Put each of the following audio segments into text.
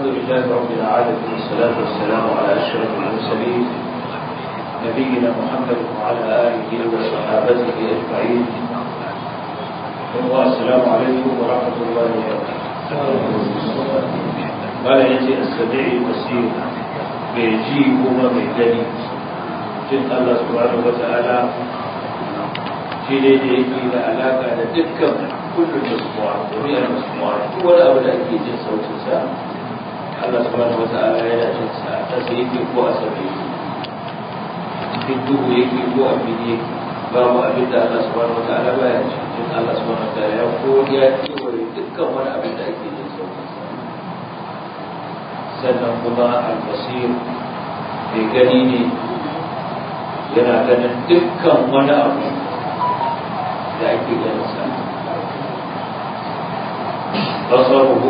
لله رب العالمين والصلاة والسلام على أشرف المرسلين نبينا محمد وعلى آله وصحابته أجمعين والسلام عليكم ورحمة الله وبركاته قال يجي السميع البصير بيجي هما بيجني جن الله سبحانه وتعالى shi ne da yake da alaka da dukkan kullum masmu'a jami'ar masmu'a duk wani abu da ake jin sautin sa Allah subhanahu wata'ala yana jin sa ta sai yake ko a sabe duk duhu yake ko a fili yake babu abin da Allah subhanahu wata'ala baya ji jin Allah subhanahu wata'ala ya ko ya kewaye dukkan wani abin da ake jin sautin sa sannan kuma al-basir mai gani ne yana ganin dukkan wani abu da ake ganin sa basaruhu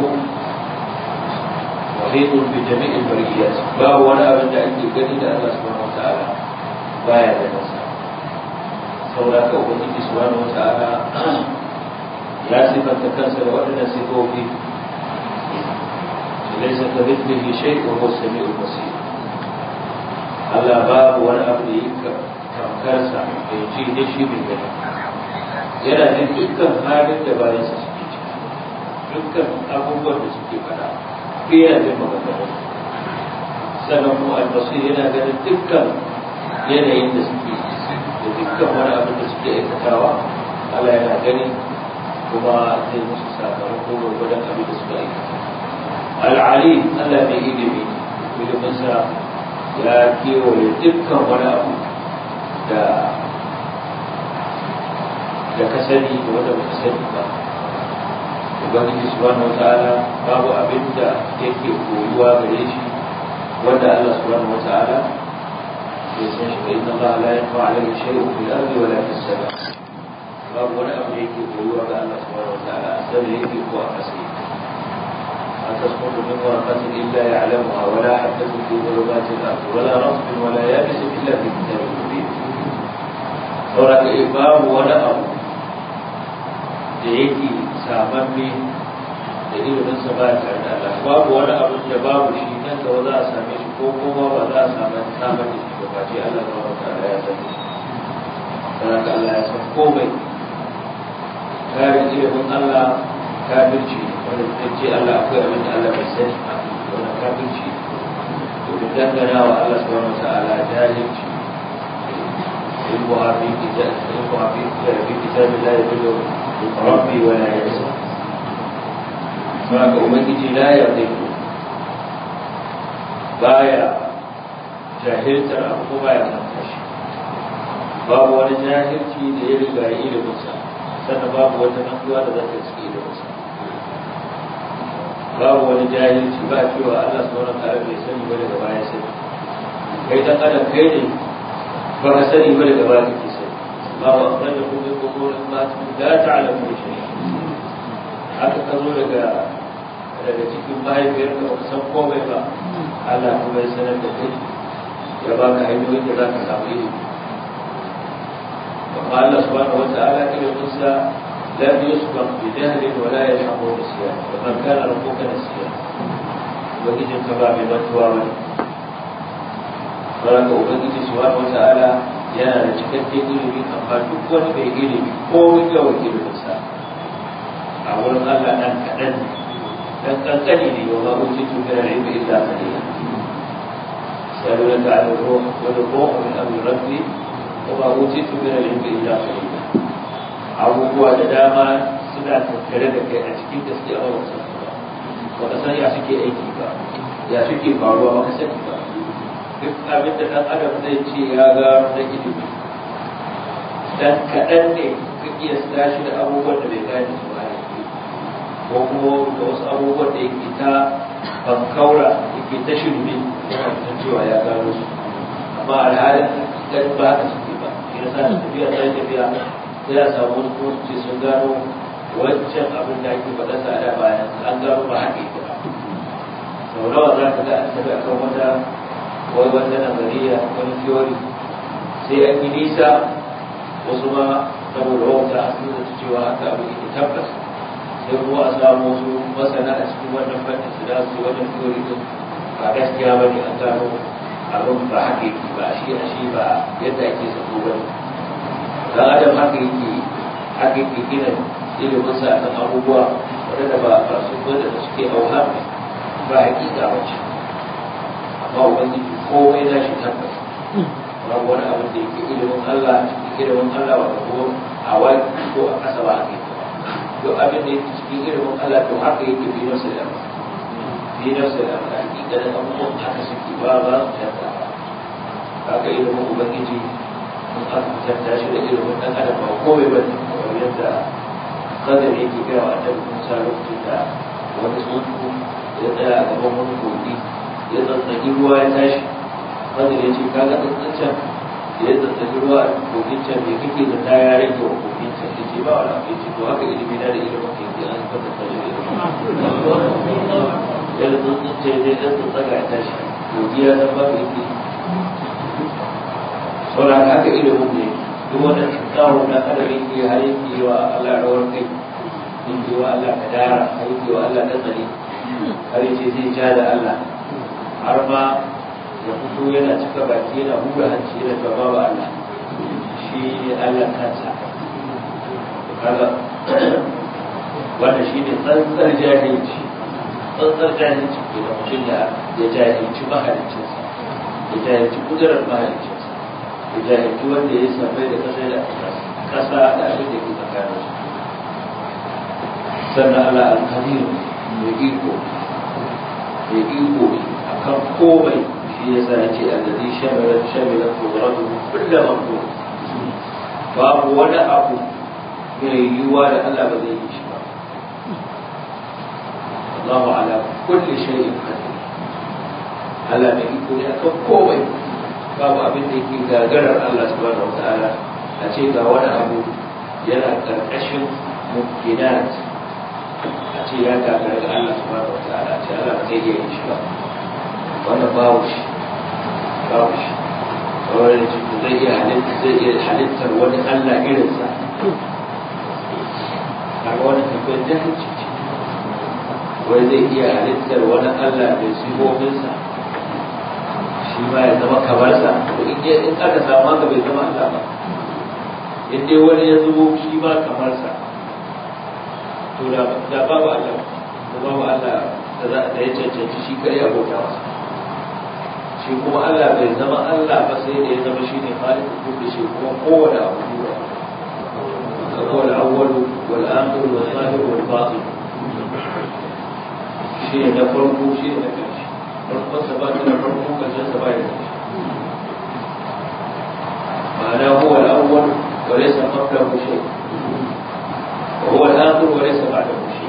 muhitun bi jami'il bariyat ba wani abin da ake gani da Allah subhanahu wataala baya ganin sa saboda ka ubangiji subhanahu wataala ya sifanta kansa da waɗannan sifofi ليس كمثله شيء وهو السميع البصير Allah babu wani abu da yake tamkarsa da ya ji da shi mai gani yana jin dukkan halin da bayansa suke ciki dukkan abubuwan da suke fada ko yana jin maganganun sannan kuma albasir yana ganin dukkan yanayin da suke da dukkan wani abin da suke aikatawa Allah yana gani kuma zai musu sakamako gwargwadon abin da suka aikata al'ali Allah mai ilimi iliminsa ya kewaye dukkan wani abu da da ka sani da wanda baka sani ba ubangiji subhanahu wataala babu abin da yake koyuwa gare shi wanda Allah subhanahu wataala ya san shi inna Allah la yafa alayhi shay'un fil ardi wala fis sama babu wani abu da yake koyuwa ga Allah subhanahu wataala sai yake ko a kasa ما تسقط من ورقة إلا يعلمها ولا حبة في ظلمات الأرض ولا رطب ولا يابس إلا في كتاب مبين. saboda babu wani abu da yake samamme da ilimin sa ba tare da Allah babu wani abu da babu shi nan gaba za a same shi ko kuma ba za a samu samar da shi ba face Allah ba wa ta'ala ya sani saboda Allah ya san komai kare ilimin Allah kafirci wanda ta ce Allah akwai abin da Allah bai sani wannan kafirci domin dangana wa Allah subhanahu wa ta'ala jahilci علمها في كتاب علمها في في كتاب لا يضل ربي ولا ينسى فهذا أمتي لا يضل بايا jahiltar abu ko baya manta shi babu wani jahilci da ya riga ya iliminsa sannan babu wata mantuwa da za ta cike iliminsa babu wani jahilci ba cewa Allah subhanahu wa ta'ala bai sani ba daga baya sani kai dan adam kai ne ba ka sani ba daga baya kake sani ba wa akhraja kum min quburin ma la ta'lamu shay haka ka zo daga daga cikin mahaifiyar ka ba san komai ba Allah kuma ya sanar da kai ya baka hanyoyin da za ka samu ilimi amma Allah subhanahu wa ta'ala ilimin sa lam yusbaq bi jahlin wa la yashqu nisyan wa man kana rabbuka nasiya ubangijin ka ba mai mantuwa bane saboda ubangiji subhanahu wa ta'ala yana da cikakken ilimi amma duk wani mai ilimi ko yawan iliminsa a wurin Allah dan kaɗan ne dan kankani ne wa babu cikin min al-ilmi illa qalila سألونك عن الروح والروح من أمر ربي وما أوتيت من العلم إلا قليلا abubuwa da dama suna tattare da kai a cikin gaskiya ba wasu ba ka san ya suke aiki ba ya suke faruwa ba ka sani ba duk abin da ɗan adam zai ce ya gano na ilimi dan kaɗan ne ka iya tashi da abubuwan da bai gane su ba ko kuma da wasu abubuwan da yake ta bankaura yake ta shirme yana da cewa ya gano su amma alhalin dan ba haka suke ba shi yasa da tafiya sai tafiya sai a samu wasu kuma ce sun gano wancan abin da ake faɗa sa da bayan an gano ba haka yake ba sau nawa za ka ga an tafi akan wata wai wata nazariya wani theory sai an yi nisa wasu ma saboda wauta an nuna cewa haka abin yake tabbas sai kuma a samu su masana a cikin wannan fannin su da su wannan theory din ba gaskiya ba ne an gano abin ba haka yake ba shi a shi ba yadda ake zato ba ne dan adam haka yake haka yake gina ilimin sa akan abubuwa wadanda ba ba su wadanda suke auha ba hakika ba ce amma ubangiji komai na shi tabbas babu wani abin da yake ilimin Allah cikin ilimin Allah ba ko a waki ko a ƙasa ba a kai duk abin da yake cikin ilimin Allah to haka yake bi nafsa da bi nafsa da hakika da abubuwan haka suke ba ba su canza haka ilimin ubangiji in aka fitar shi da ilimin ɗan adam ba komai ba ne kamar yadda kadar yake gaya wa annabi Musa lokacin da wani tsuntsu ya tsaya a gaban wani kogi ya tsantsaki ruwa ya tashi kadar ya ce kaga tsantsancen da ya tsantsaki ruwa a kogin can me kake da ta ya rage wa kogin can ya ce ba wani abu ya ce to haka ilimi na da ilimin ke ke an kwatanta shi da ilimin ya da tsantsance ya zai tsantsaga ya tashi kogi ya zama ba yake sauran haka ilimin ne duk wani kawo na adam yake har yake wa Allah rawar kai yake wa Allah kadara har yake wa Allah nazari har yace zai ja da Allah har ma ya fito yana cika baki yana hura hanci yana cewa babu Allah shi ne Allah kansa kaga wanda shi ne tsantsar jahilci tsantsar jahilci ke da mutum ya jahilci mahaliccinsa ya jahilci kudurar mahaliccinsa ya jahilci wanda ya samai da kasa da kasa da abin da ke tsakanin su sannan Allah al-qadir mai iko mai iko a kan komai shi ya sa ya ce allazi shamilat shamilat qudratu kullu maqdur babu wani abu mai yiwuwa da Allah ba zai yi shi ba Allahu ala kulli shay'in qadir Allah mai iko ne akan komai babu abin da yake gagarar Allah subhanahu wataala a ce ga wani abu yana karkashin mumkinat a ce ya gagara ga Allah subhanahu wataala a ce Allah ba zai iya yin shi ba wannan babu shi babu shi kawai da cikin zai iya halitta zai iya halittar wani Allah irinsa kaga wani tafiyar jahilci ce wai zai iya halittar wani Allah mai sifofinsa shi ma ya zama kamar sa to in in aka samu haka bai zama Allah ba in dai wani ya zubo shi ma kamar sa to da da babu Allah da babu Allah da za da ya cancanci shi kare ya bauta masa shi kuma Allah bai zama Allah ba sai da ya zama shi ne khaliq kulli shi kuma kowane abu ne هو الأول والآخر والظاهر والباطن شيء نفرق شيء نفرق farkon sa ba ta da farko karshen sa ba ya da ma'ana huwa al-awwal wa laysa qablahu shay wa huwa al-akhir wa laysa ba'dahu shay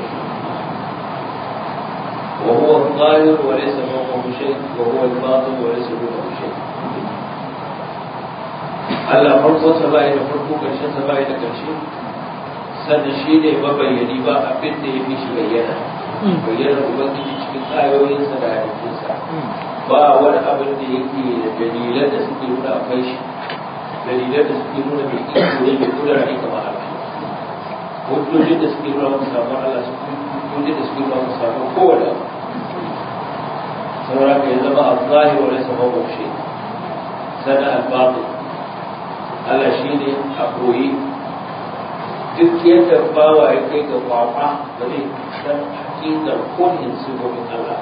wa huwa al-zahir wa laysa fawqahu shay wa huwa al-batin wa laysa dunahu shay Allah farkon sa ba ya da farko karshen sa ba ya da karshe sannan shi ne mabayyani ba abin da ya fi shi bayyana bayyana ubangiji cikin ayoyinsa da halittunsa ba wani abin da yake da dalilan da suke nuna akwai shi dalilan da suke nuna mai iko ne mai kudura ne kamar Allah hujjojin da suke nuna maka samun Allah su hujjojin da suke nuna maka samun kowane abu saboda ka ya zama al-zahir wa laysa huwa shay sana al-batin Allah shine a koyi duk yadda bawa ya kai ga kwakwa ba zai san hakikar kunin sifofin Allah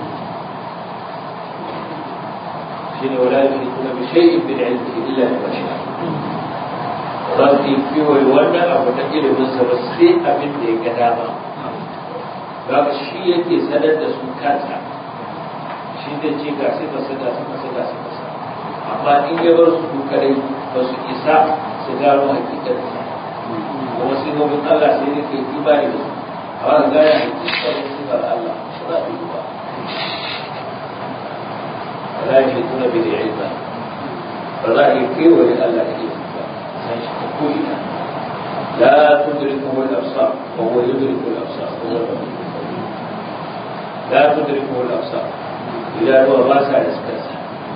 shine wala yushrikuna bi shay'in min ilmihi illa bima sha'a ba su yi kiwai wannan abu na ilimin sa ba sai abin da ya ga dama ba shi yake sanar da su kansa shi zai ce ga sai ba ga sai ba ga sai ba amma in ya bar su kadai ba su isa su gano hakikar sa kuma sifofin Allah sai da kai imani da su a wani gaya hakikar sifar Allah ba za a yi ba ولا يشركون به علما فلا يكيو لله إلا كلنا لا تدركه الأبصار وهو يدرك الأبصار لا تدركه الأبصار إذا هو باسع يسكسر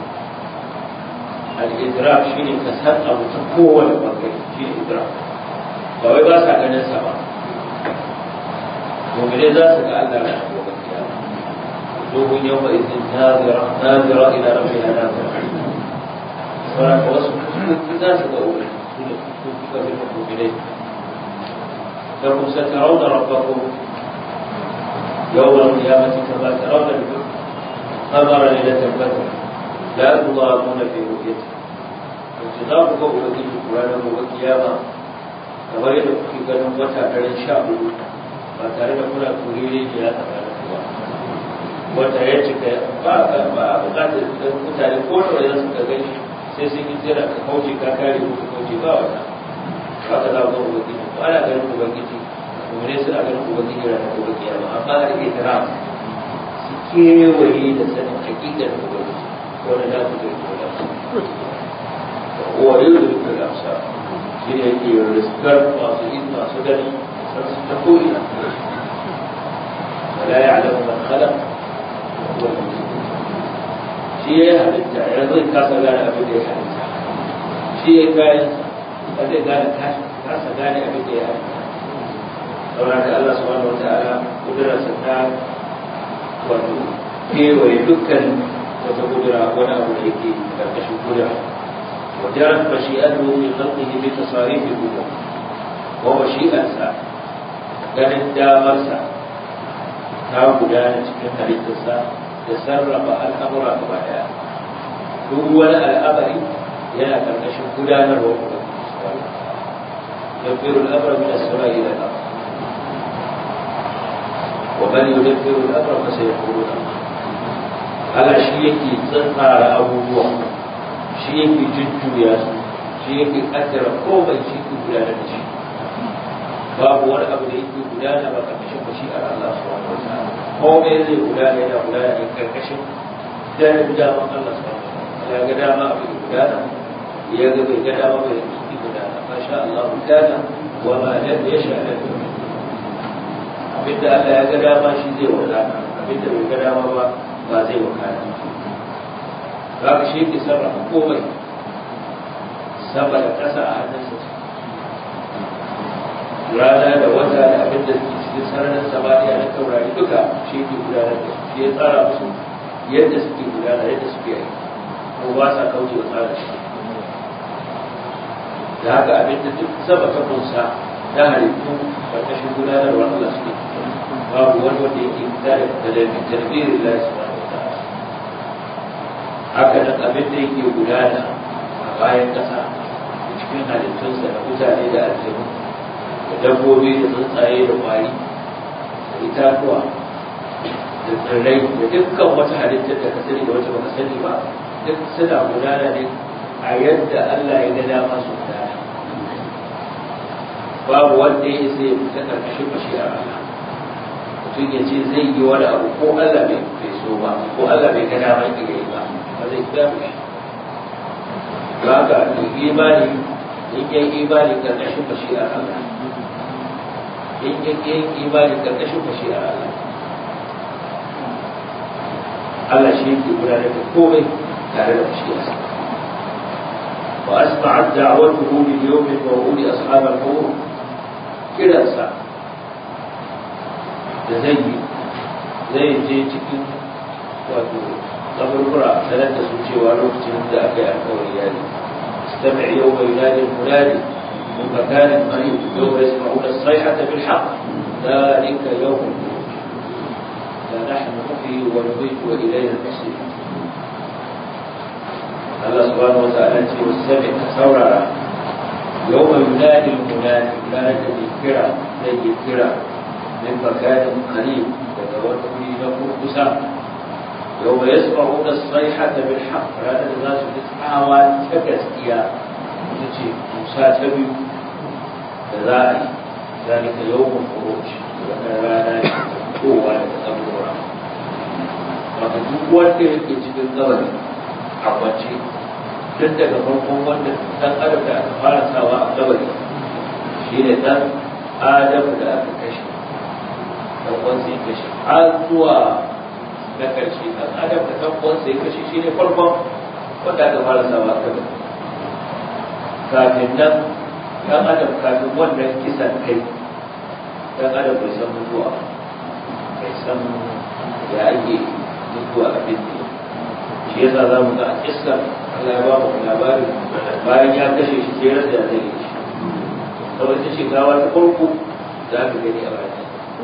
الإدراك شيء كسر أو تقوى لبقى شيء إدراك فهو باسع كان سبا mu'mini za su ga Allah na gobe kiyama dogon yau mai izin nazira nazira ila rabbiha nazira sauran ka wasu za su ga uku su da su suka fi mu'minai da kun satarauna rabbakum يوم القيامة كما ترون القمر ليلة البدر لا تضامون في رؤيته انتظار قول وجه القرآن والقيامة kamar yadda kuke ganin wata daren sha hudu ba tare da kuna turere da ya tsakanin kuwa wata ya cika ba a ba a bukatar mutane ko da wajen suka gani sai sun yi tsira ka kauce ka kare ko ka kauce ba wata ba ka za ku ubangiji ko ana ganin ubangiji mummune suna ganin ubangiji ranar gobe kiyama amma a rike tara su kewaye da sanin hakikar ubangiji wani na ku zai koya su wa yau da duk da amsa shi ne yake riskar masu yin masu gani san su ta ko'ina wala ya alamu man khalaq wa huwa shi ya yi halitta ya zai kasa gane abin da ya halitta shi ya yi kayan ba zai gane kasa gane abin da ya halitta saboda haka Allah subhanahu wa ta'ala kudurarsa ta wato kewaye dukkan wata kudura wani abu da yake karkashin kudura وجرت مشيئته في خلقه بتصاريف الأمور ومشيئته ganin damarsa ta gudana cikin halittarsa da sarrafa al'amura gaba daya duk wani al'amari yana karkashin gudanarwa ubangiji يدبر الأمر من السماء إلى الأرض ومن يدبر الأمر فسيقولون على شيء تنقى أبوه shi yake jujjuya su shi yake kaddara komai shi ke gudanar da shi babu wani abu da yake gudana ba karkashin mashi'ar Allah subhanahu wa ta'ala komai zai gudana yana gudana ne karkashin danin daman Allah subhanahu wa ta'ala ya ga dama abu da gudana ya ga bai ga dama bai yi gudana masha Allah gudana wa ma lam yasha lam abinda Allah ya ga dama shi zai wadana abinda bai ga dama ba ba zai wakana za ka shi ke sarrafa komai sama da ƙasa a hannunsa rana da wata da abin da suke cikin sararin samaniya na taurari duka shi ke gudanar da shi ya tsara musu yadda suke gudana yadda suke yi ko ba sa kauce wa tsara shi da haka abin da duk sama ta kunsa na halittu ƙarƙashin gudanarwa Allah suke babu wani wanda yake fita da tarbiyyar Allah subhanahu wa ta'ala haka nan abin da yake gudana a bayan ƙasa cikin halittunsa da mutane da aljanu da dabbobi da tsuntsaye da ƙwari da itatuwa da tsirrai da dukkan wata halittar da ka sani da wata baka sani ba duk suna gudana ne a yadda Allah ya ga dama su gudana babu wanda ya isa ya fita ƙarƙashin bashiyar Allah mutum ya ce zai yi wani abu ko Allah bai so ba ko Allah bai ga dama ya yi ba ba zai kira shi ba ka imani in yi imani karkashin bashi'ar Allah in yi imani karkashin bashi'ar Allah Allah shi yake gudanar da komai tare da bashi'arsa wa asma'at da'watuhu bil yawm al-maw'ud ashab al-qubur kiransa da zai yi zai je cikin wato kaburbura sanar da su cewa lokacin da aka yi alkawari ya ne استمع يوم ينادي المنادي من مكان قريب يوم يسمعون الصيحة بالحق ذلك يوم الخروج لا نحن نحيي ونميت وإلينا المصير الله سبحانه وتعالى والسمع ثورة يوم ينادي المنادي ينادي الكرة زي الكرة من مكان قريب تتوفي له كسام يوم يسمعون الصيحة بالحق هذا الناس تسعى تكسكيا تجي موسى تبي كذلك ذلك يوم الخروج وكان قوة تتبرع wata duk wanda yake cikin gabari a kwance tun daga farkon wanda dan adam da aka fara sawa a gabari shi ne dan adam da aka kashe dan wansa ya kashe har zuwa na ƙarshe ɗan adam da ɗan uwansa ya kashe shi ne farkon wanda aka fara sawa a kan kafin nan ɗan adam kafin wannan kisan kai ɗan adam bai san mutuwa san ya ake mutuwa abin ne shi yasa za mu ga a kissar Allah ya ba mu labarin bayan ya kashe shi sai rasa ya zai shi saboda ita ce gawa ta farko za ka gani a bayan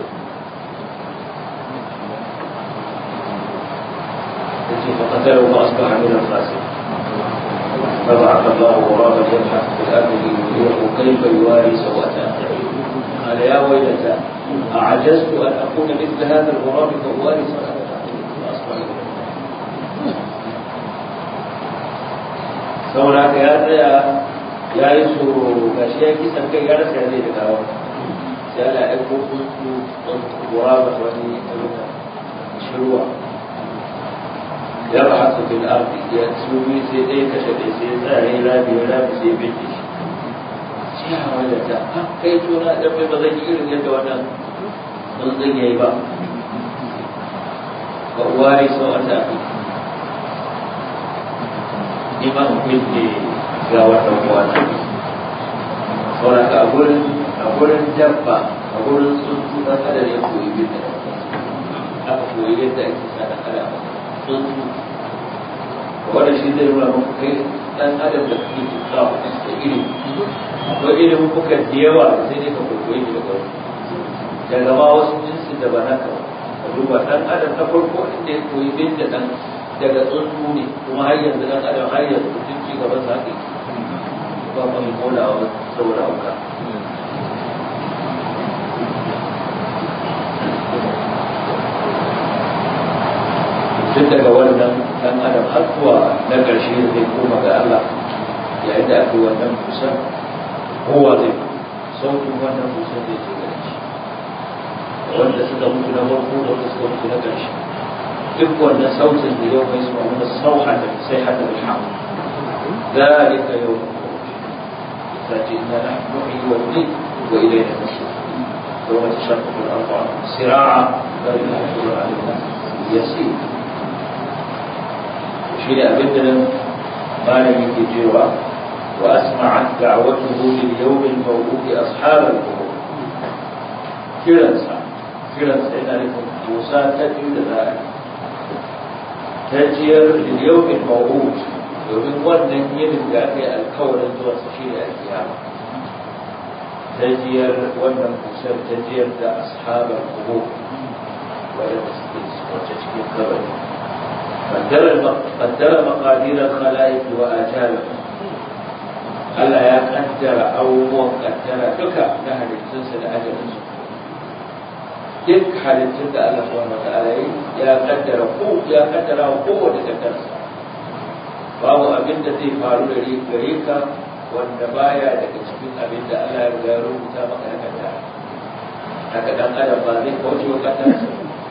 yace fa qatalu ma asbaha min al-fasiq فبعث الله غرابا يبحث في الارض ليريه كيف يواري سوءة اخيه قال يا ويلتى اعجزت ان اكون مثل هذا الغراب فاواري سوءة اخيه فاصبح saboda haka ya tsaya ya yi tsoro ga shi ya kisan kai ya rasa ya zai da gawa sai Allah ya aiko kuntu guraba wani aluka shirwa ya ba haka bin ardi ya tsumi sai ɗaya kashe ɗaya sai tsare rabi ya rabi sai bin shi shi ya wanda ta ha kai tona dan bai ba zan yi irin yadda wannan tsuntsun ya yi ba ba uwari sau a tafi ni ma in kulle ga wata wata saboda a gurin a gurin dabba a gurin tsuntsu dan adam ya koyi bin da aka koyi yadda ake sa dan adam tsuntsu wanda shi zai nuna muku kai dan adam da kake tuka da iri akwai ilimin kuka da yawa sai dai ka koyi shi daga wani daga ma wasu jinsin da ba naka ba ka duba dan adam na farko inda ya koyi bin da dan daga tsuntsu ne kuma har yanzu dan adam har yanzu duk ci gaban sa ake ba ma mai kolawa saboda hauka tun daga wannan dan adam har zuwa na ƙarshe da zai koma ga Allah yayin da aka yi wannan kusan kowa zai sautin wannan kusan zai ce gare shi wanda suka mutu na farko da wanda suka mutu na ƙarshe duk wannan sautin da yau mai suna wanda sauha da sai hada da hamu ذلك يوم فجئنا نحن نحيي ونميت والينا النشور يوم تشقق الارض عنهم سراعا ذلك الحشر علينا يسير شيء أبدا ما لم يجرى وأسمعت دعوته لليوم الموعود أصحاب القبور كرنسا كرنسا إن لكم موسى تجد ذلك تجير لليوم الموعود domin wannan yinin da aka yi alkawarin zuwa su shi da alkiyama tajiyar wannan kusur tajiyar da ashabar kubo wadanda suke wace cikin kabari قدر مقادير الخلائق وآجالهم Allah ya kaddara abubuwan kaddara duka na halittunsa da ajalinsu duk halittun da Allah subhanahu wa ta'ala ya kaddara ko ya kaddara kowace kaddarsa babu abin da zai faru da gare ka wanda baya daga cikin abin da Allah ya riga rubuta maka na kaddara haka dan adam ba zai kauce wa kaddarsa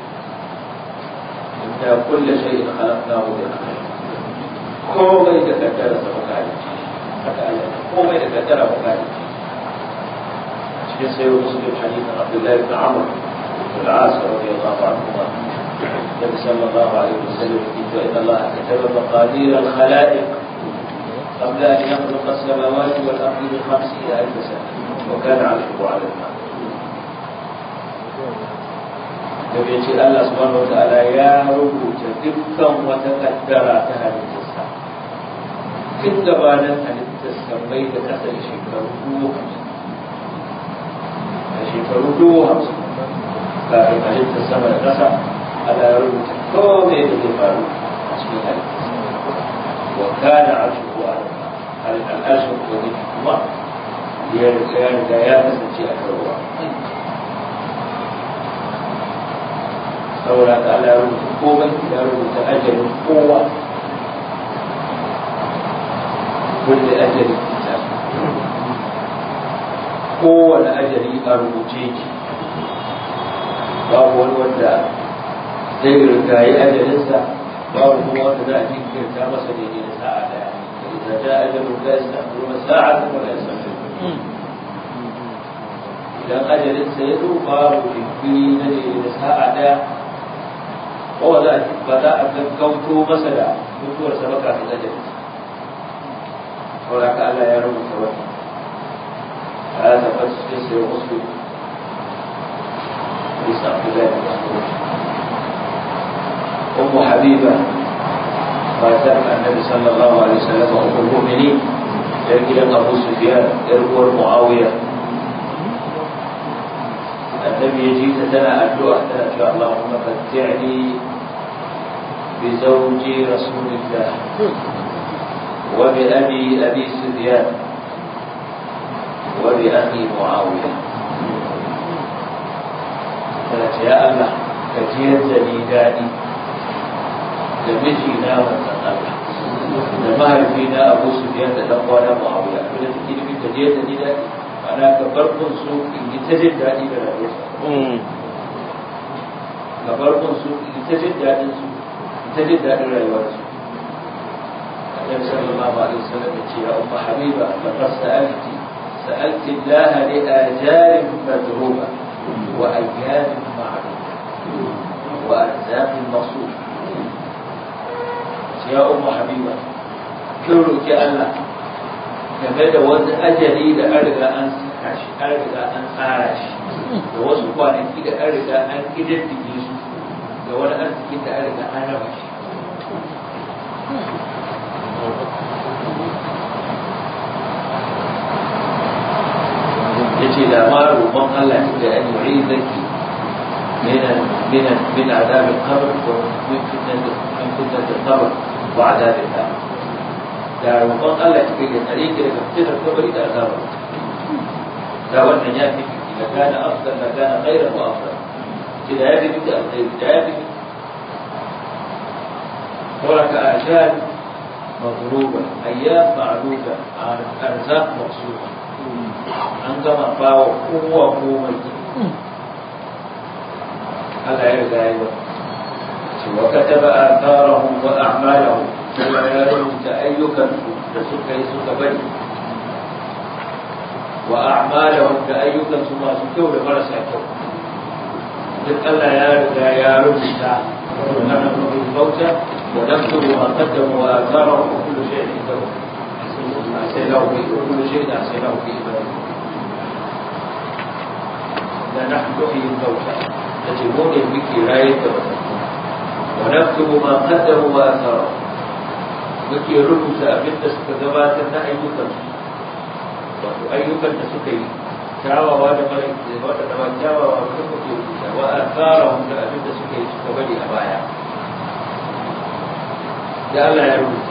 إنا كل شيء خلقناه بقدر komai da kaddara sa bukari haka Allah komai da kaddara bukari cikin sayo muslim hadithin Abdullahi ibn Amr ibn al-As radiyallahu anhu النبي صلى الله عليه وسلم يقول إن الله كتب مقادير الخلائق قبل أن يخلق السماوات والأرض بخمسين ألف سنة وكان عرشه على الماء da bai ce Allah subhanahu wataala ya rubuta dukkan wata kaddara ta halittarsa tun gabanin halittarsa mai da kasa da shekaru dubu hamsin da shekaru dubu hamsin kafin halittar sama da kasa Allah ya rubuta komai da zai faru a cikin halittarsa wa kana arshuhu ala al'arshin wani kuma ya riga ya kasance a kan ruwa saboda ta Allah ya rubuta komai ya rubuta ajalin kowa kulle ajalin kitab kowane ajali a rubuce ki babu wani wanda zai rigayi ajalinsa babu kuma wanda za a jinkirta masa daidai da sa'a daya إذا جاء أجل لا يستأخرون ساعة ولا يستأخرون idan ajalin sa ya zo babu jinkiri na da sa'a daya ko za a ba za a gaggauto masa da mutuwar sa baka ta ajalin sa saboda ka Allah ya rubuta wannan ya tabbata cikin sai muslim hadisi Abdullahi bin Mas'ud Ummu Habiba matar Annabi sallallahu alaihi wasallam ummul mu'minin yar gidan Abu Sufyan yar uwar Muawiya النبي يجي تنا الدعاء تنا شاء اللهم متعني بزوج رسول الله وبأبي أبي سفيان وبأخي معاوية قالت يا الله كثير زنيداني لمجينا وتنقل da mahaifina abu su biyar da dan kwana muawiya abin da take nufin ta je ta ji daɗi ana ka farkon su in yi ta jin daɗi da rayuwarsa ka farkon su in yi ta jin daɗin su in ta jin daɗin rayuwarsu النبي صلى الله عليه وسلم يا أم حبيبة لقد سألت سألت الله لآجال مدروبة وأيام معلومة وأرزاق مقصودة يا أم حبيبة كيرو الله game da wani ajali da an riga an saka shi an riga an tsara shi da wasu kwanaki da an riga an kididdige su da wani arziki da an riga an raba shi yace da ma roƙon Allah ne da an yi zaki من من من عذاب القبر ومن فتنة من فتنة القبر وعذاب النار. da roƙon Allah ya kai tsare ki daga fitinar kabari da azaba da wannan ya fi da kana afdal da kana khairan wa afdal ki da ya fi da alkhairi da ya fi ورك آجال مضروبة أيام معدودة أرزاق مقصودة عندما باو قوة قوة هذا يرجع أيضا وكتب آثارهم وأعمالهم كما يرون تأيكا لسكا يسكا بني وأعمالهم تأيكا ثم سكوا لمرسى كو duk Allah ya riga ya rubuta wannan rubutun bauta wa naktubu ma qaddamu wa atharahu wa kullu shay'in indahu أحسنه في كل شيء أحسنه في إبراهيم لا نحن نحيي الموتى تجبون بك راية ونكتب ما قدموا وأثروا muke rubuta abin da suka gabatar na ayyukansu wato ayyukan da suka yi kyawawa da mara waɗanda ba kyawawa ba muke rubuta wa asarahum da abin da suka yi suka bari a baya da Allah ya rubuta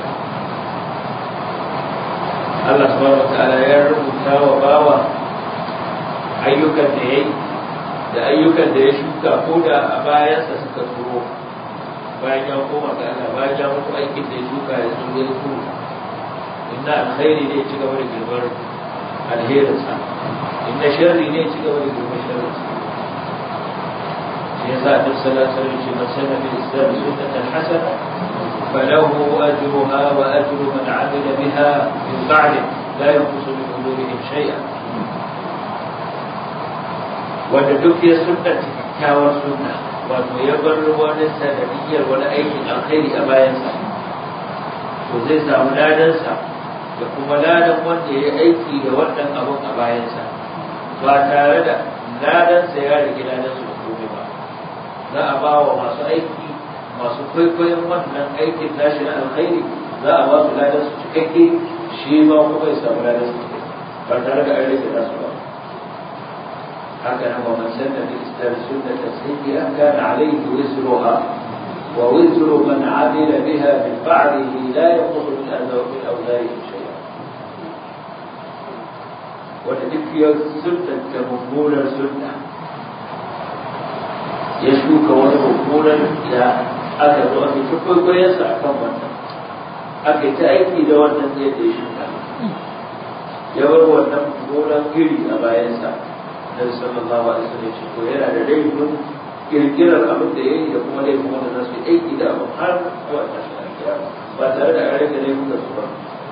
Allah subhanahu wataala ya rubuta wa bawa ayyukan da ya yi da ayyukan da ya shuka ko da a bayansa suka turo bayan ya koma ga Allah bayan ya mutu aikin da ya shuka ya zo ya turo inna alkhairi ne ci gaba da girmar alherinsa inna sharri ne ci gaba da girmar sharrinsa shi yasa annabi sallallahu alaihi wasallam ce man sanna bil islam sunnatan hasana فله أجرها وأجر من عمل بها من بعده لا ينقص من أجورهم شيئا wanda duk ya sunanta kyakkyawar sunna wato ya bar wani sanadiyyar wani aikin alkhairi a bayansa to zai samu ladansa da kuma ladan wanda ya aiki da wannan abun a bayansa ba tare da ladansa ya rage ladansa da komai ba za a ba wa masu aiki masu kwaikwayon wannan aikin nashi na alkhairi za a ba su ladan su cikakke shi ma kuma ya samu ladan su ba tare da an rage nasu ba haka nan wa man sanna bi islam sunnatan sayyi'a kana alayhi wizruha wa wizru man amila biha min ba'dihi la yanqusu min adhaw min awzarihi shay'a wanda duk ya sunnanta mummunar sunna ya shuka wani mummunar da aka zo aka ci kwaikwayonsa a kan wannan aka yi ta aiki da wannan zai da ya shuka ya bar wannan gonan giri a bayansa na sallallahu alaihi wasallam ce ko yana da laifin kirkirar abin da ya yi da kuma laifin wanda za su yi aiki da abin har zuwa tashin alkiyama ba tare da an rage laifin da su ba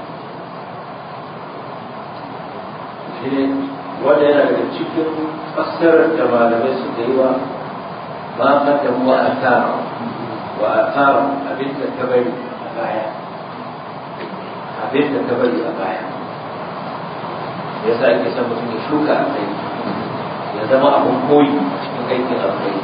shi ne wanda yana daga cikin fassarar da malamai suka yi wa ma kaddamu wa akara wa akara abin da ka bari a baya abin da ka bari a baya ya sa ake son mutum ya shuka a kai ya zama abin koyi a cikin aikin alkhairi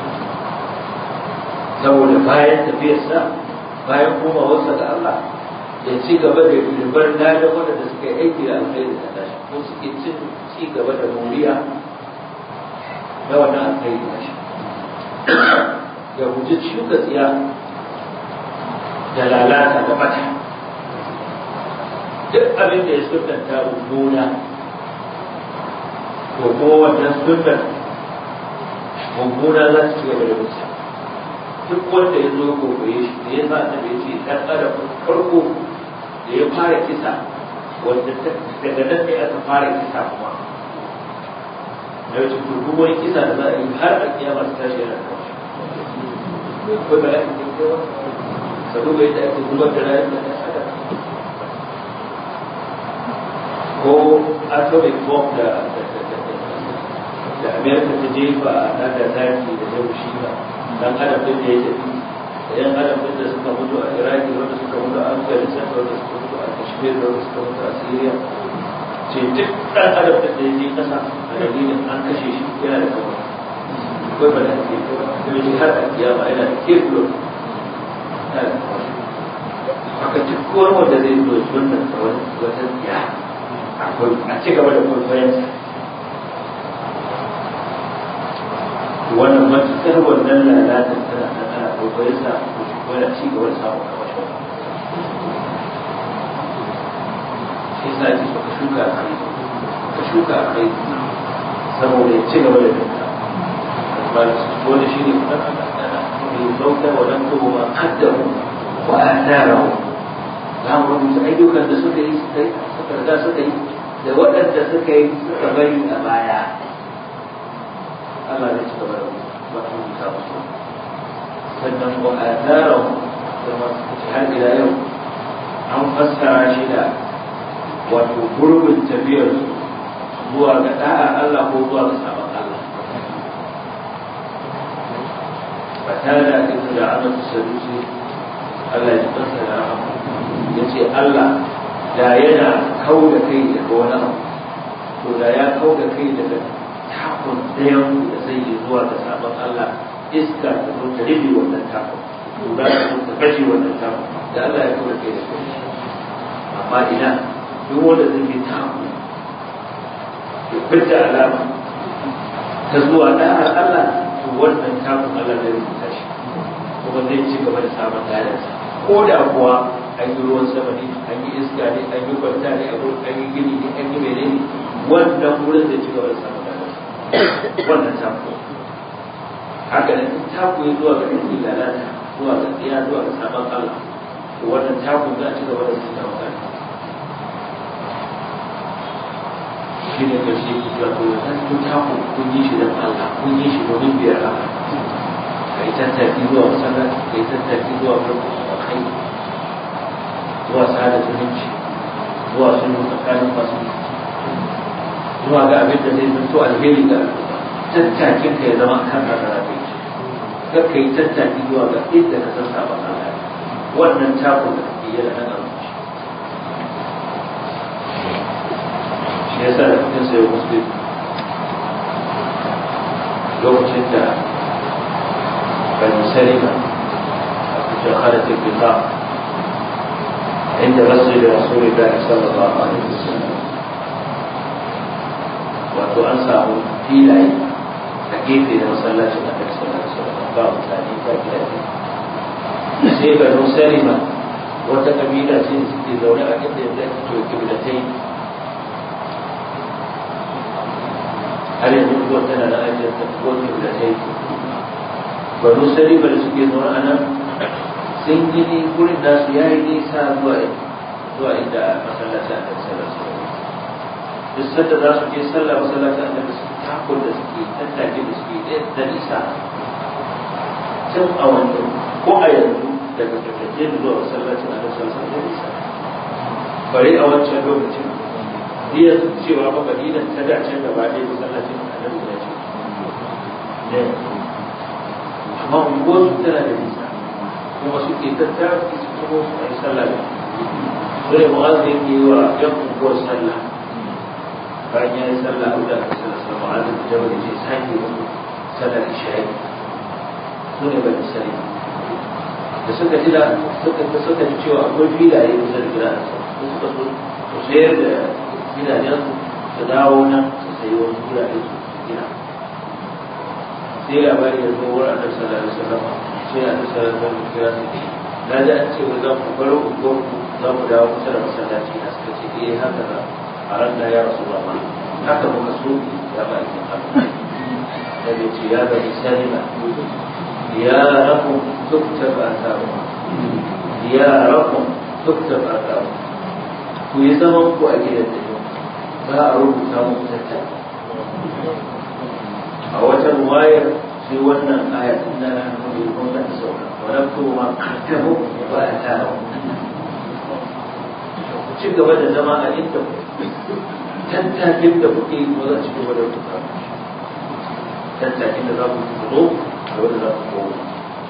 saboda bayan tafiyarsa bayan komawarsa ga Allah ya ci gaba da girbar ladan waɗanda suka yi aiki da alkhairi da tashi ko suke cin ci gaba da moriya na wannan alkhairi da shi ya guji shuka tsiya da lalata da mata duk abin da ya sunanta mummuna to kuma wannan sunnan mummuna za su ci gaba da musa duk wanda ya zo ya kokoye shi da ya sa ta da ce dan adam farko da ya fara kisa wanda daga nan ne aka fara kisa kuma da wace duk wani kisa da za a yi har a kiyama ta tashi yana da wani ko ba ake kewa ka duba yadda ake zubar da rayuwar da ɗan adam ko atomic bomb da da amerika ta jefa a nagasaki da hiroshima dan adam din da ya tafi da yan adam din da suka mutu a iraki wanda suka mutu a afghanistan wanda suka mutu a kashmir wanda suka mutu a syria ce duk dan adam din da ya je kasa a dalilin an kashe shi yana da kawai akwai ba da ake kuma shi har a kiyama yana da kekulo haka duk wani wanda zai zo sunan da wani wata tsiya akwai a ci gaba da kwaikwayensa wannan matuƙar wannan lalatar tana nan ana kwaikwayon sa ko shi ko yana ci gaba da samun kamashin shi sa ake so ka shuka a kai ka shuka a kai saboda ya ci gaba da dinka wanda shi ne kuma mai bauta wa nan kuma ma kaddamu wa atharahu za mu rubuta ayyukan da suka yi suka yi suka riga suka yi da waɗanda suka yi suka bari a baya Allah zai ci gaba da rubuta musu sannan wa atharahu kuma har ila yau an fassara shi da wato gurbin tafiyar zuwa ga da'a Allah ko zuwa ga sabon Allah fatada ita da ana sadusi Allah ya tsasa da rahama ya ce Allah da yana kau da kai daga wani abu to da ya kau da kai daga takun ɗayan da zai yi zuwa ga sabon Allah iska ta zo ta rufe wannan takun tura ta zo ta kashe wannan takun da Allah ya kau da kai da kai amma ina duk wanda zai yi takun ya fita alama ta zuwa ɗa'ar Allah to wannan takun Allah zai rubuta shi kuma zai ci gaba da samun ladarsa ko da kuwa an yi ruwan sama ne an yi iska ne an yi kwanta ne an yi gini ne an yi menene wannan wurin zai ci gaba da samun ladarsa wannan taku haka ne in taku ya zuwa ga ɗin lalata zuwa ga tsiya zuwa ga sabon Allah to wannan taku za a ci gaba da samun ladarsa shi ne ƙarshe wato zan kun taku kun yi shi don Allah kun yi shi domin biyar Allah ka yi tattaki zuwa masallaci ka yi tattaki zuwa farko a kai zuwa sada zumunci zuwa sulhu tsakanin masu zuwa ga abin da zai zanto alheri ga tattakin ka ya zama kan rarraba kai kar ka yi tattaki zuwa ga inda ka san sabon Allah wannan takun da kake yi da nan abinci shi yasa da cikin sayo muslim lokacin da bani salima a cikin halittar bita inda masjid rasulullah sallallahu alaihi wasallam wato an samu filaye a gefe da masallacin da kai sallallahu alaihi wasallam ba mutane ba gidaje sai bani salima wata kabila ce da suke zaune a inda yanzu ake cewa kiblatai har yanzu kuwa tana da ajiyar ta kuwa kiblatai banu salima da suke zaune a nan sun gini gurin nasu ya yi nisa zuwa zuwa inda masallaci a kan sallar su duk sanda za su je sallah masallaci a kan su takon da suke tattake da suke da nisa tun a wanda ko a yanzu daga tattace da zuwa masallacin a kan sallar da nisa bari a wancan lokacin iya cewa ba madina ta dace gaba ɗaya masallacin annabi ya ce ne amma unguwar su tana da nisa kuma suke tattara su kuma su yi sallah da sai mu'azz ya yi wa yan unguwar sallah bayan ya yi sallah da aka sallah sallah mu'azz da jabal ya ce sake musu sallar isha'i su ne bani sani da suka ji da suka suka ji cewa akwai filaye kusa da gidan su suka so su sayar da gidajen su dawo nan su sayi wasu gurare su gina sai labari ya zo wurin annabi sallallahu alaihi wasallam sai annabi sallallahu alaihi wasallam kira su na ji an ce wai za ku bar unguwar ku za ku dawo kusa da masallaci na suka ce eh haka za a ran da ya rasu ba ma haka muka so ya ba ki haka da ya ce ya bani salima ya rakum tuktab atharu ya rakum tuktab atharu ku yi zaman ku a gidan da za a rubuta muku tattara a wata ruwayar sai wannan aya inna la nahnu kun da sauka wa naktubu ma qaddamu wa ataahu ku ci gaba da zama a inda tattakin da kuke yi ko za ci gaba da rubuta tattakin da za ku zo da wanda za ku koma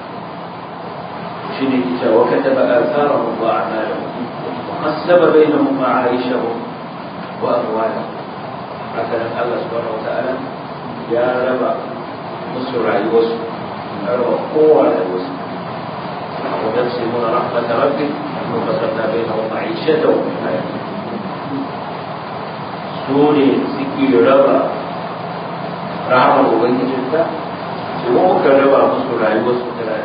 shi ne kita wa kataba atharahum wa a'malahum wa qassaba bainahum ma'aishahum wa amwalahum haka nan Allah subhanahu wa ta'ala ya raba musu rayuwarsu ya raba kowa rayuwarsu وتقسمون رحمة ربك وقسمنا بينهم معيشتهم في الحياة سوني سكي ربا رحمة ubangijinka sai kuma muka raba musu rayuwarsu da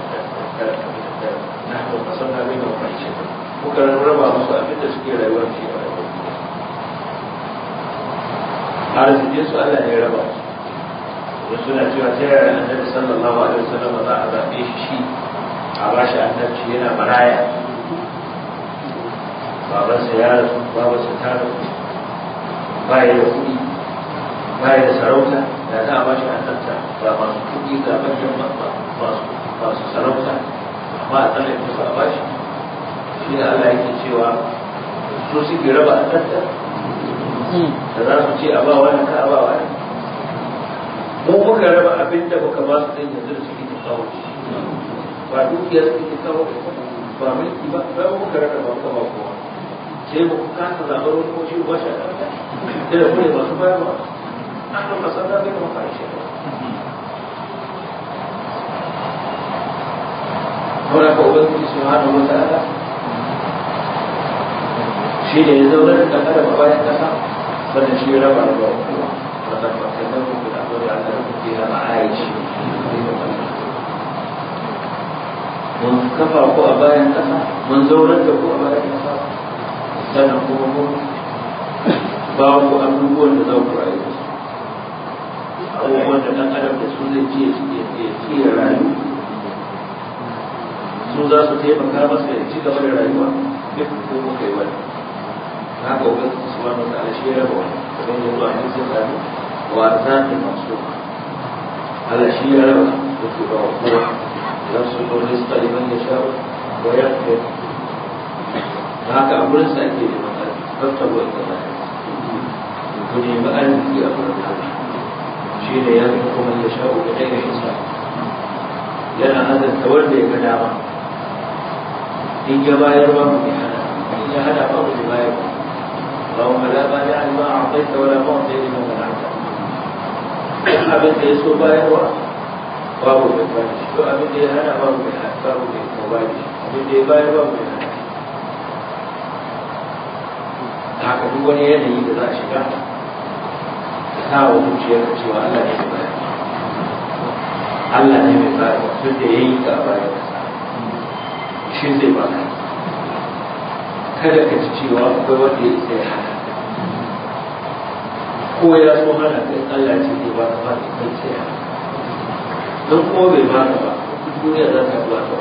نحن قسمنا بينهم معيشتهم muka raba musu abin da suke rayuwar shi a rayuwar arzikin su Allah ne ya raba su wasu suna cewa ta yaya annabi sallallahu alaihi wasallam za a zaɓe shi shi a ba shi annabci yana maraya babansa ya rasu babansa ta rasu ba ya da kuɗi ba ya da sarauta da za a ba shi annabta ba masu kuɗi ga manyan masu sarauta amma a tsalle su a ba shi shi ne Allah yake cewa su suke raba annabta da za su ce a ba wani ka a ba wani mu muka raba abin da muka ba su ɗin yanzu da suke kawo ba dukiyar suke kawo ba mulki ba ba mu muka raba ba muka ba kowa sai mu kasa zaɓar wani ko shi ba shi a ɗauka da da kuma masu bayarwa an ɗauka sanda bai da maka ishe Wala ka Ubangiji Subhanahu wa ta'ala shi ne ya zaune da kada ba bayan kasa sannan shi ya raba da kowa wannan makanan ku da zo da Allah ku ke hana aici mun kafa ku a bayan kasa mun zaunar da ku a bayan kasa sannan kuma mun ba ku abubuwan da za ku rayu da su abubuwan da ɗan adam da su zai ce ya ya rayu su za su taimaka masa ya ci gaba da rayuwa duk ko muka yi wani haka ubangiji subhanahu wa ta'ala shi ya raba wani kamar yadda zuwa hadisin sami wa arzaki masu Allah shi ya raba yake ba wa kowa idan su ko rizqa liman yasha wa yaqdir haka a gurin sa ake neman arziki fattabu inda ba ku nemi arziki a gurin Allah shi ne ya fi kuma yasha da ɗaya hisab yana azanta wanda ya ga dama in ya bayar ba mu hana in ya hana ba mu bayar ba اللهم لا مانع لما اعطيت ولا معطي لما منعت abin da ya so bayarwa babu mai bani shi to abin da ya hana babu mai hana babu mai mobali abin da ya bayar babu mai hana haka duk wani yanayi da za a shiga ka sa wa zuciyar ka cewa Allah ne mai bayar Allah ne mai bayar tun da ya yi ka a bayan shi zai baka kada ka ci cewa akwai wanda ya isa ya hana ko ya so hana kai Allah ce zai ba ka ba kai sai hana don ko bai ba ka ba duk duniya za ta zuwa ta ba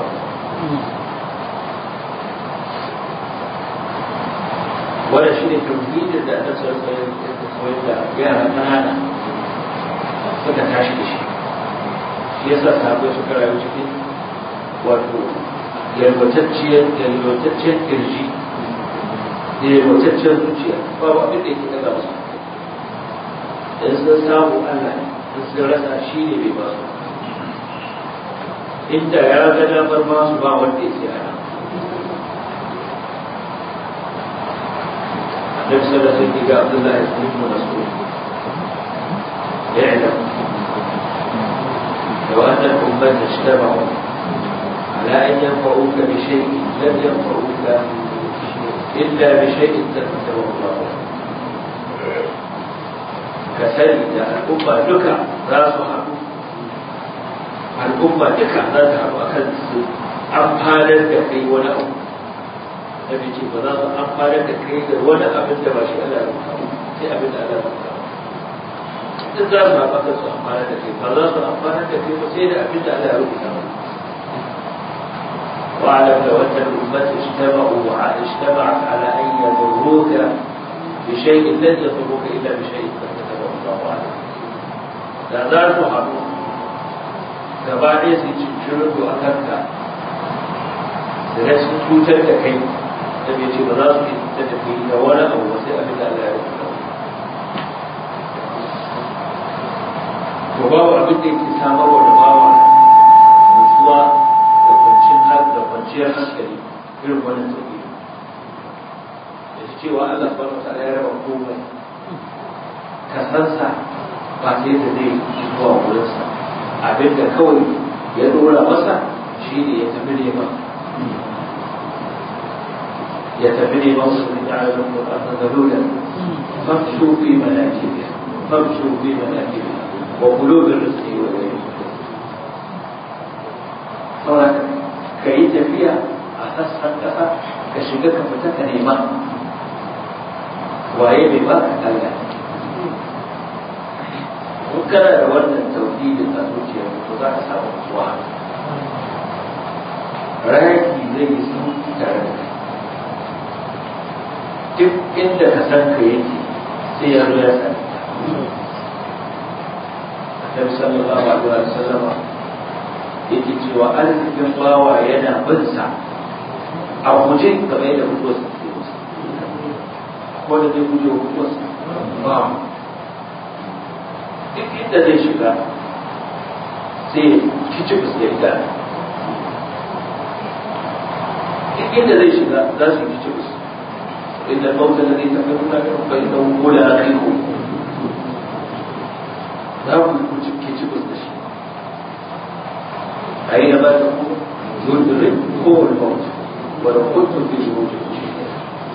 wannan shi ne tauhidin da aka sarrafa ya koyar da yara ƙanana suka tashi da shi shi yasa sahabbai suka rayu cikin wato yalwatacciyar yalwatacciyar kirji da yalwatacciyar zuciya ba ba abin da yake daga musu in sun samu Allah in sun rasa shi ne bai ba su inda ya ga damar ma su ba wanda ya ce ana النبي صلى الله عليه وسلم عبد الله بن مسعود اعلم لو أن الأمة اجتمعوا على أن ينفعوك بشيء لم ينفعوك إلا بشيء كتبه الله كسيد الأمة دكا ذات حق الأمة دكا ذات حق أكل أمهالا كي ولا أم نبي جيب ذات أمهالا كي ولا أبن ما شاء الله sai abin da Allah ya duk za su haɓaka su amfana da kai ba za su amfana da kai ba sai da abin da Allah ya rubuta maka واعلم لو ان الامه اجتمعوا اجتمعت على ان يضروك بشيء لن يضروك الا بشيء قد كتبه الله عليك da za su haɗu gaba ɗaya su cincirin a kanka da rashin cutar da kai da bai ce ba za su yi cutar da kai da wani abu ba sai abin da Allah ya rubuta to babu abin da yake samarwa da bawa nutsuwa da kwanciyar da kwanciyar hankali irin wannan tauhidi da shi cewa Allah subhanahu wa ta'ala ya raba komai ka san sa ba sai da zai zuwa wurinsa abin da kawai ya dora masa shi ne ya tafi neman ya tafi neman su ne ta'ala da mu a zalulan famshu fi manakibiha famshu fi manakibiha wa kulubin rizqi wa ghayrihi saboda ka yi tafiya a sassan ƙasa ka shiga ka fita ka nema waye mai ba ka Allah in kana da wannan tauhidin a zuciyar to za ka samu kuwa raki zai yi sauki tare da kai duk inda ka san ka yake sai ya zo ya sani Annabi sallallahu alaihi wa sallama yake cewa arzikin bawa yana bin sa a guje kamar yadda mutuwar sa ke musu ko da zai guje wa mutuwar sa ba duk inda zai shiga sai kici fuskar da duk inda zai shiga za su yi kici fuskar inda mauta da zai tafi nuna da kuma inda wula a kai ko za ku yi kici fuskar shi أينما تكون يدركه الموت ولو كنتم في بروج مشيدة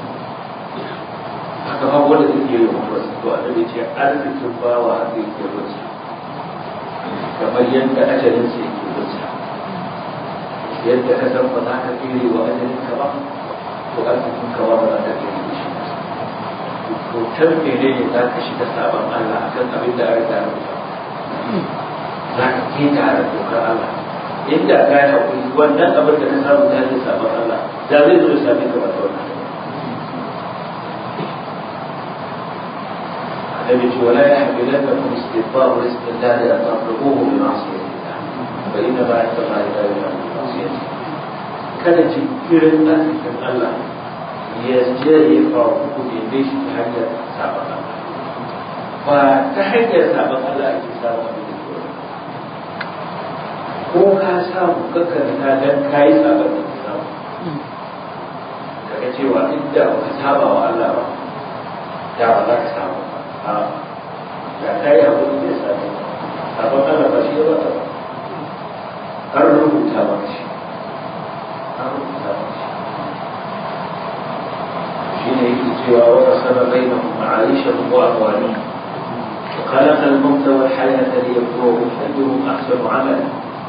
haka ba wanda zai iya yin wasu to annabi ce arzikin bawa haka yake wasu kamar yadda ajalin sa yake wasu yadda ka san ba za ka tsere wa ajalin ka ba to arzikin ka ba ba za ka tsere da shi to can mene ne za ka shiga sabon Allah akan abin da an riga rubuta za ka keta da dokar Allah inda ka yi haƙuri wannan abin da ka samu ta hanyar sabon Allah da zai zo ya same ka wata wannan النبي يقول ولا يحملنكم استبطاء رزق الله ان تطلبوه بمعصيه الله فانما عند الله لا ينال بمعصيته kada jinkirin arzikin Allah ya je ya faru ku neme shi ta hanyar sabon Allah ba ta hanyar sabon Allah ake samun abin da ke ko ka samu kakkarta dan ka yi sabon da ka samu kaga cewa inda ba ka saba wa Allah ba da ba za ka samu ba a da ka yi abu da ya sami sabon Allah ba shi ya ba ba an rubuta ba shi an rubuta ba shi shi ne yake cewa wa kasaba bainahum ma'aishahum wa amwalihim وخلق الموت والحياة ليبلوهم أيهم أحسن عملا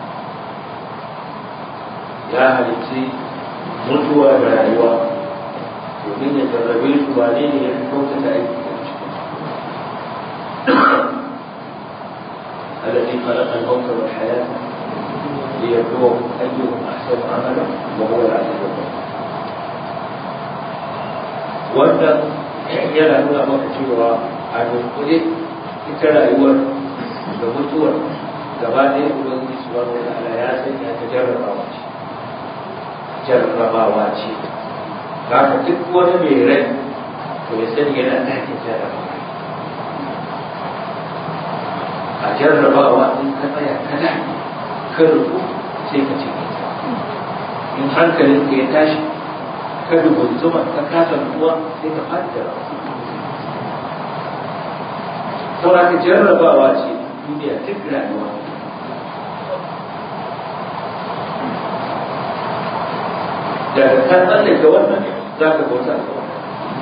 ya halitti mutuwa da rayuwa domin ya jarrabe su wane ne ya fi kyautata aiki da cikin الذي خلق الموت والحياة ليبلوكم أيهم أحسن عملا وهو العزيز الغفور wannan yana nuna maka cewa a dunkule ita rayuwar da mutuwar gaba ɗaya ubangiji subhanahu wa ta'ala ya sanya ta jarrabawa ce jarrabawa ce haka duk wani mai rai to ya sani yana ɗakin jarrabawa a jarrabawa in ka tsaya kada ka rubu sai ka ce in hankalin ka ya tashi ka rubutuma ka kasa rubuwa sai ka fadi da saboda ka jarrabawa ce duniya duk rayuwa daga ka tsallake wannan za ka bauta ga wannan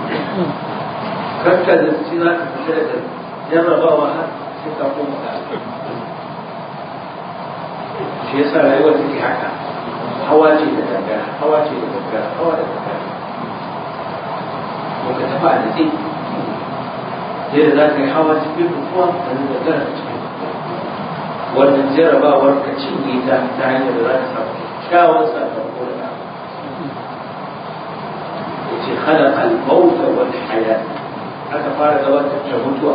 kakka da ci za ka fita daga jarrabawa har sai ka koma ga shi yasa rayuwar take haka hawa ce da gangara hawa ce da gangara hawa da gangara ko ka tafi a natsi sai da za ka yi hawa cikin rukuwa da gangara cikin wannan jarrabawar ka cinye ta ta hanyar da za ka samu kyakkyawan sakamako da ya ce khalaqa al-mauta wal hayat aka fara gabatar da mutuwa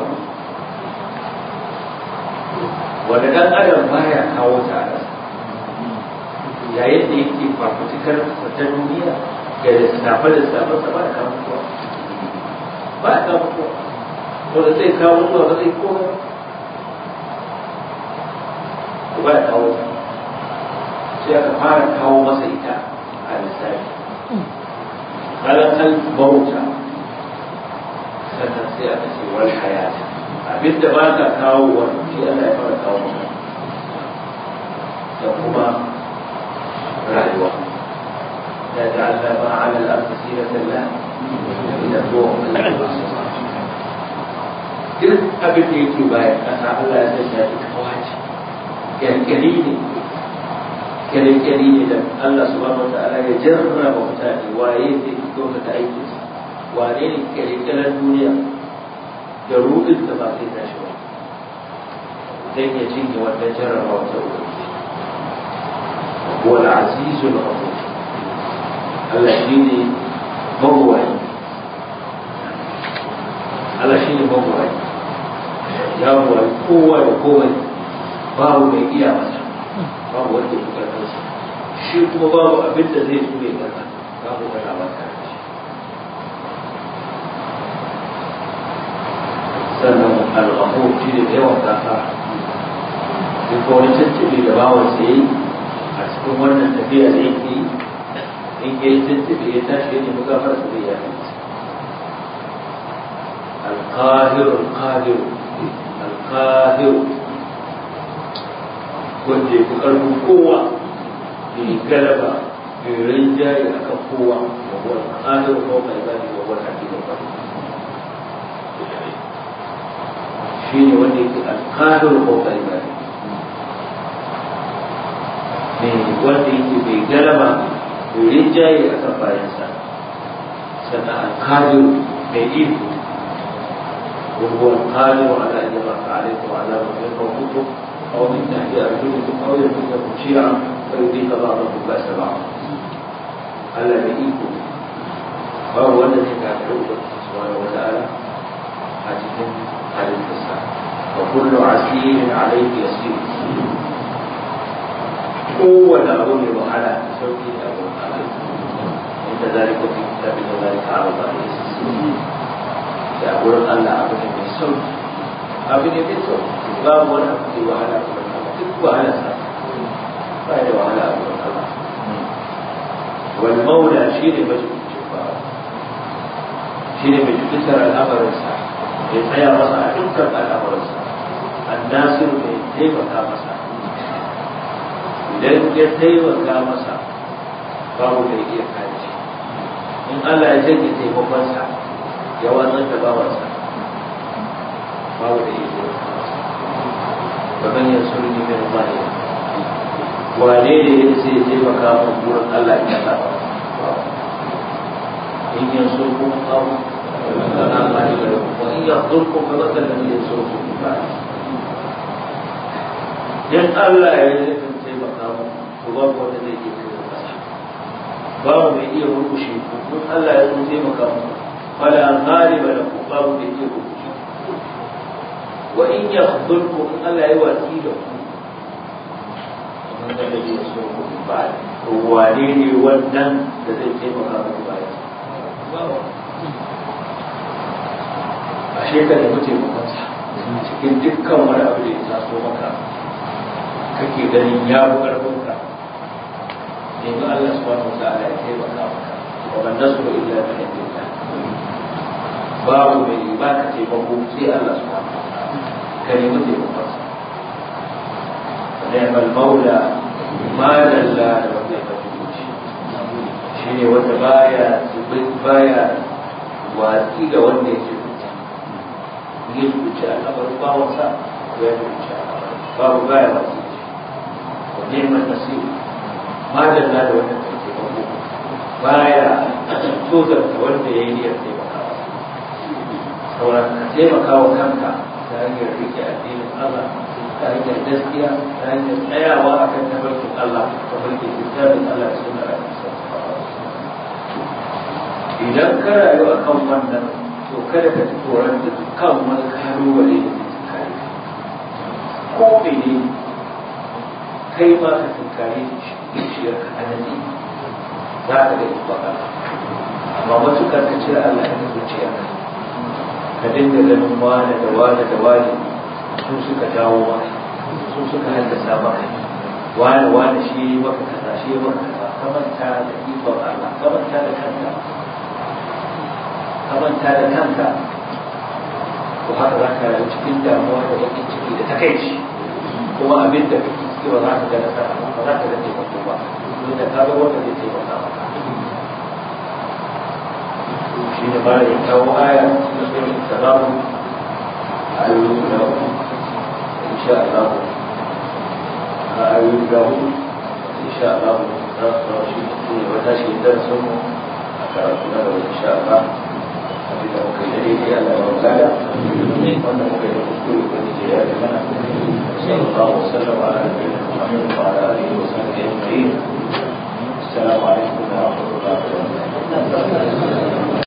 wanda dan adam baya kawo ta a yayin da yake fafutukar ta duniya ga lissafe lissafe sa ba ya kawo mutuwa ba ya kawo mutuwa wanda zai kawo mutuwa ba zai koma ba ya kawo sai aka fara kawo masa ita a lissafi kalakal bauta sannan sai aka ce wal hayata abinda ba ka kawo wa shi Allah ya fara kawo maka da kuma rayuwa ya ja'alna ma 'ala al-ardi zinatan laha linabluwahum ayyuhum ahsanu duk abin da yake bayan ƙasa Allah ya sanya shi kawace kyalkyali ne kyalkyali ne da Allah subhanahu wa ta'ala ya jarraba mutane waye zai fito da aikinsa wane ne kyalkyalan duniya da rudin da ba zai tashi ba dan ya cinye wannan jarrabawa ta ubangiji huwa al-azizul ghafur Allah shine mawwayi Allah shine mawwayi ya mawwayi kowa da komai babu mai iya masa babu wanda ya karɓar sa shi kuma babu abin da zai so ya karɓa babu wani abin da sannan al-ghafur shi ne yawan gafara duk wani tuntuɓe da bawan sa yi a cikin wannan tafiya da yake yi in ya yi tuntuɓe ya tashi ya nemi gafara su zai yafi al-qahir al-qahir al-qahir wanda ya fi ƙarfin kowa mai galaba mai rinjaye a kan kowa wa huwa al-qahir wa mai ibadi wa huwa al-hakim al-qadir shi ne wanda yake alƙahir ko ƙaibari ne wanda yake bai galaba bai rinjaye a kan bayansa sannan alƙahir mai iko وهو القادر على ان يبعث عليكم عذابا من فوقكم او من تحت ارجلكم او يلبسكم شيعا فيذيق بعضكم باس بعض الا بايكم فهو الذي كان يعبد سبحانه وتعالى حاجتهم على الفساد وكل عسير عليه يسير kowane abu mai wahala da sauki da abu wahala inda zalika fi kitabi da zalika ala ba ne da gurin Allah abu ne mai sauki abu ne mai sauki babu wani abu mai wahala a gurin Allah duk wahala sa ba da wahala a gurin Allah wal maula shi ne majibincin bawa shi ne mai jibitar al'amarinsa ya tsaya masa a dukkan al'amuransa annasir mai taimaka masa idan ya taimaka masa babu mai iya kare shi in Allah ya janye taimakonsa ya watsar da bawansa babu da iya taimaka masa kamar yin sulhi min mani wane ne ya ce ya taimaka min wurin Allah ya saba in yin sulhu kawo فلا غالب لكم وإن يخذلكم فمثل الذي ينصركم من بعده dan Allah ya yi nufin taimaka mu to babu wanda zai iya kai masa babu mai iya rukushe ku kun Allah ya zo taimaka mu fala ghaliba lakum babu mai iya rukushe wa in yakhdhulkum in Allah ya wasi da ku man da zai so ku ba to wane ne wannan da zai taimaka muku bayan babu ashe ka nemi taimakonsa cikin dukkan wani abu da ya taso maka kake ganin ya fi ƙarfinka nemi Allah subhanahu wa ta'ala ya taimaka maka wa man nasru illa min indillah babu mai ba ka taimako sai Allah subhanahu wa ta'ala ka nemi taimakonsa ni'mal maula ma dalla da wanda ya mutu shi ne wanda baya baya watsi da wanda ya jibinta ya jibinci al'amarin bawansa ko ya jibinci al'amarin babu baya watsi da shi wa neman nasiru madalla da wannan kai taimako baya tozarta wanda ya yi niyyar taimakawa sauran ka taimaka wa kanka ta hanyar rike addinin Allah ta hanyar gaskiya ta hanyar tsayawa a kan tabarkin Allah tabarkin littafin Allah da suna idan ka rayu a kan wannan to kada ka ji tsoron dukkan wani kalubale da zai kare ko mene kai ma ka tunkare zuciyar ka anani za ka ga ibaka amma matukar ka cire Allah ya zuciya ka dinga ganin wane da wane da wane su suka jawo maka su suka haddasa maka wane wane shi yi maka kaza shi yi maka kaza ka manta da ikon Allah ka manta da kanka ka manta da kanka to haka za ka rayu cikin damuwa da bakin ciki da takaici kuma abin da kake ciki ba za ka ga nasara ba za ka ga taimako ba don da ka ga wanda zai taimaka maka shi ne ba da kawo aya na sunan salamu ayoyi guda uku insha Allah a ayoyi guda uku insha Allah za su zama shi ne wata shi da sun mu a karatu na gaba insha Allah abin da muka yi da daidai Allah ya wata da wanda muka yi da kuskure ko ne ya yi mana sallallahu alaihi wa sallam ala